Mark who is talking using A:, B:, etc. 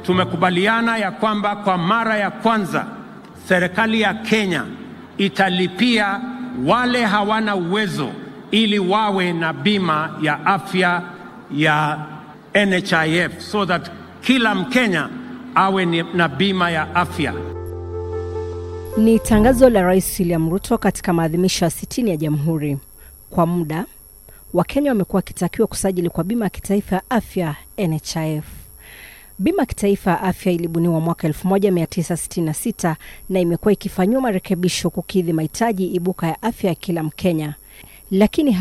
A: tumekubaliana ya kwamba kwa mara ya kwanza serikali ya Kenya italipia wale hawana uwezo ili wawe na bima ya afya ya NHIF so that kila Mkenya awe ni- na bima ya afya.
B: Ni tangazo la Rais William Ruto katika maadhimisho ya sitini ya Jamhuri. Kwa muda Wakenya wamekuwa wakitakiwa kusajili kwa bima ya kitaifa ya afya NHIF. Bima ya kitaifa ya afya ilibuniwa mwaka 1966 na imekuwa ikifanyiwa marekebisho kukidhi mahitaji ibuka ya afya ya kila Mkenya, lakini